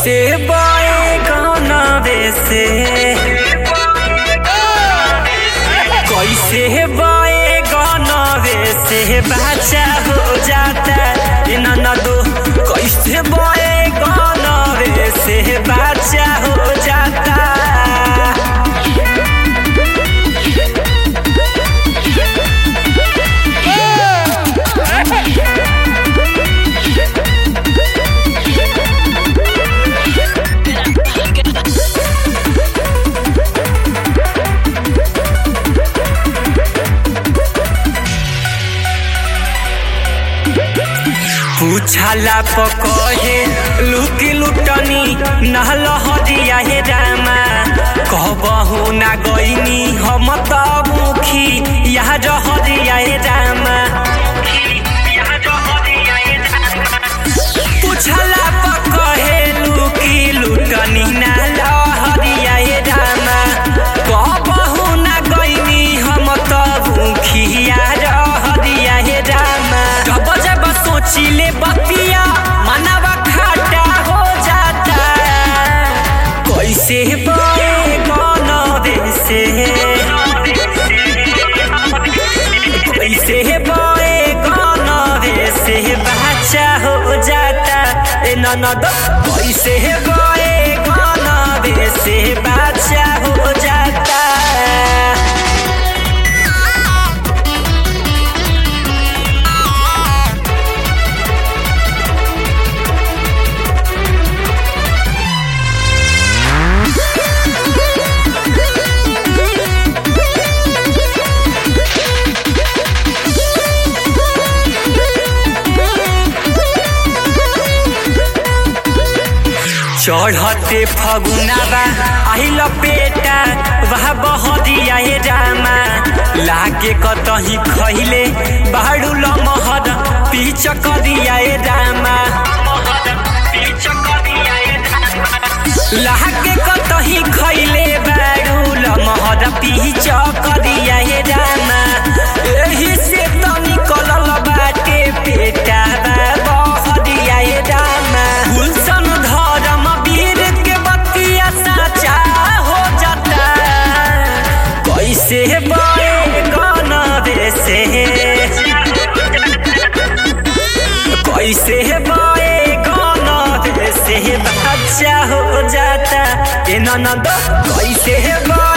कैसे बाए गाना से कैसे बाए गाना से बच्चा हो जाता ए ननदो कैसे बाए गाना से बच्चा हो जाता पूछला पकहे लुकी लुटनी नहल हरिया हे रामा कहबहु ना गईनी हम त मुखी यहाँ हरिया हे रामा पूछला पकहे लुकी लुटनी नहल हरिया हे रामा कहबहु ना गईनी हम त मुखी यहाँ हरिया हे रामा जब जब सोचिले बतिया मनवा खाटा हो जाता कैसे बे कौन से कैसे बे कौन से बच्चा हो जाता ए ननद कैसे बे कौन से बच्चा हो जाता चढ़ते फगुनाबा आइल पेटा वह बहरिया हे रामा लागे कतही खैले बाड़ू लमहर पीछ करिया हे रामा लागे कतही खैले बाड़ू लमहर पीछ करिया हे रामा एही से त निकलल बाटे पेटा बहरिया हे रामा गुलशन धर्म वीर के बतिया साचा हो जाता कैसे बड़े गाना से कैसे बड़े गाना से बच्चा हो जाता ए ननद कैसे बड़े